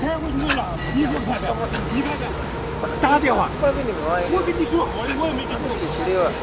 开我你了，你给我看看，你看看，打电话， 我给你说， 我跟你说，我我也没跟你谁说。 去的了？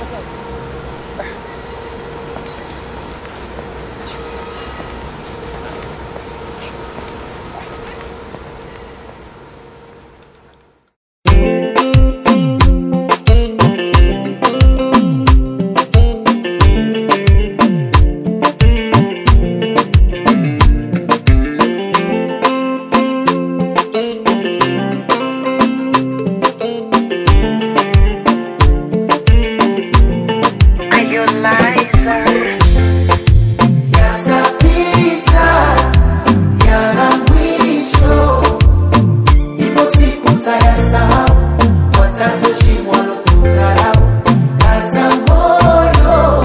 Yatapita yana mwisho, ipo siku tayasahau, watatoshimwa kudharau. Kaza moyo,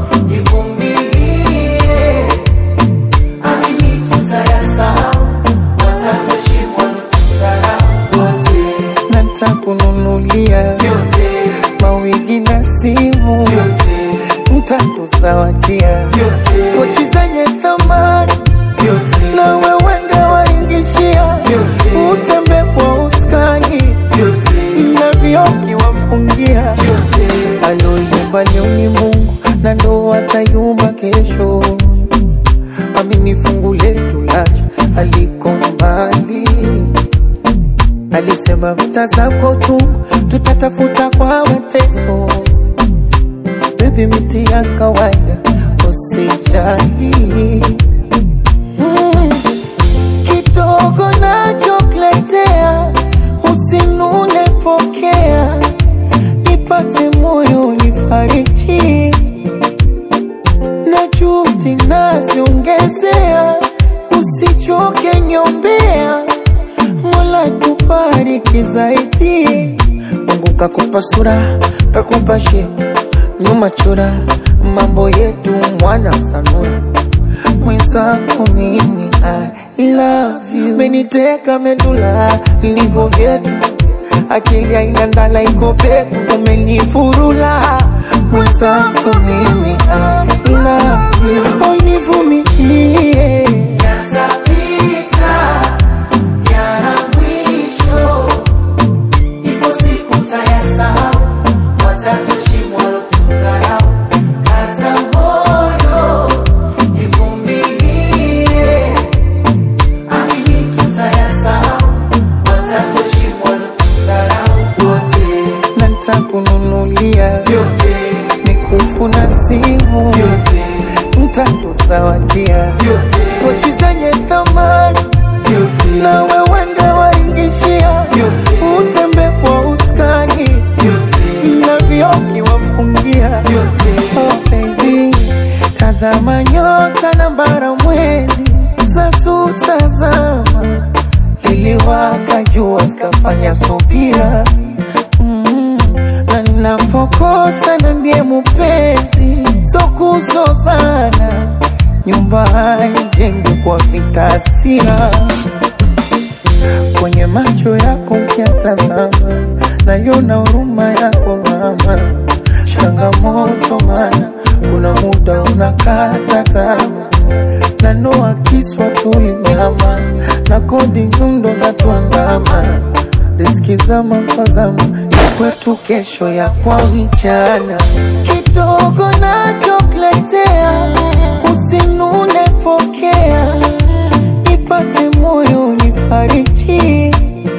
ivumilie, amini tutayasahau, watatoshimwa kudharau. Wote ntakununulia vyote mawigi na simu, vyote ntakuzawadia vyote pochi zenye thamani vyote na wewende waingishia, Vyote. utembe kwa uskani vyote na vioki wafungia. vyote Aloyumba leo ni Mungu na ndo atayumba kesho. Amini fungu letu lacha aliko mbali, alisema vita zako tu tutatafuta kwa mateso. Baby, miti ya kawaida usijali. Mm, kidogo nachokuletea usinune, pokea nipate moyo nifariji na juhudi naziongezea, usichoke nyombea, Mola tubariki zaidi. Mungu kakupa sura, kakupa shepu, nyuma chora, mambo yetu mwana sanura mwenzako mimi I love you, meniteka medula niko vyetu, akili haina ndala iko peku, umenifurula mwenzako mimi I love you, univumilie Yatapita yana mwisho, ipo siku tayasahau, watatoshimwa kudharau. Kaza moyo, ivumilie, amini tutayasahau, watatoshimwa kudharau. Wote na ntakununulia vyote mikufu na simu, vyote ntakuzawadia vyote pochi zenye thamani vyote na wewende waingishia, Vyote. utembe kwa uskani vyote na vioki wafungia. vyote Oh baby, tazama nyota na bara mwezi zatutazama, liliwaka jua zikafanya subira mm, na ninapokosa niambie mupenzi, so kuzozana, nyumba haijengwi kwa vitasia kwenye macho yako ukiatazama, naiona huruma yako mama. Changamoto mana kuna muda unakata tamaa, na noa kiswa tulinyama na kodi nyundo za tuandama, riski zama kwa zama ya kwetu, kesho ya kwa vijana. Kidogo nachokuletea, usinune, pokea nipate moyo nifariji,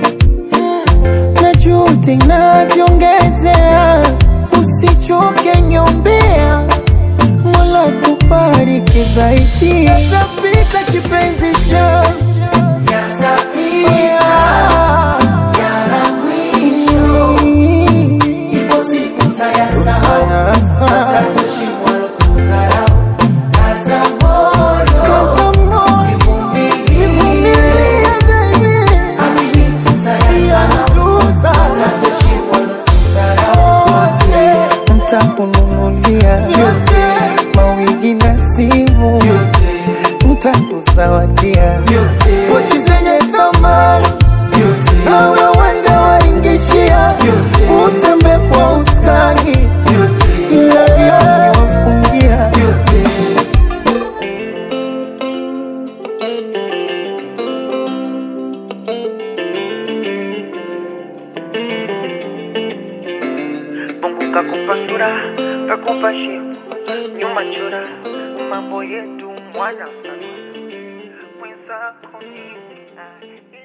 na juhudi naziongezea, usichoke nyombea, Mola tubariki zaidi. Yatapita kipenzi changu, Yatapita yana mwisho, ipo siku tayasahau, watatoshimwa kudharau. Kaza moyo, Kaza moyo, ivumilie, nivumilie baby, amini tutayasahau, watatoshimwa kudharau. Wote, ntakununulia vyote, mawigi na simu, vyote, ntakuzawadia vyote, pochi zenye thamani vyote, na wewende waingishia, Vyote. utembe kwa uskani vyote, na vioki wafungia. vyote. kakupa sura kakupa shepu nyuma chora mambo yetu mwana sana mwenzako mimi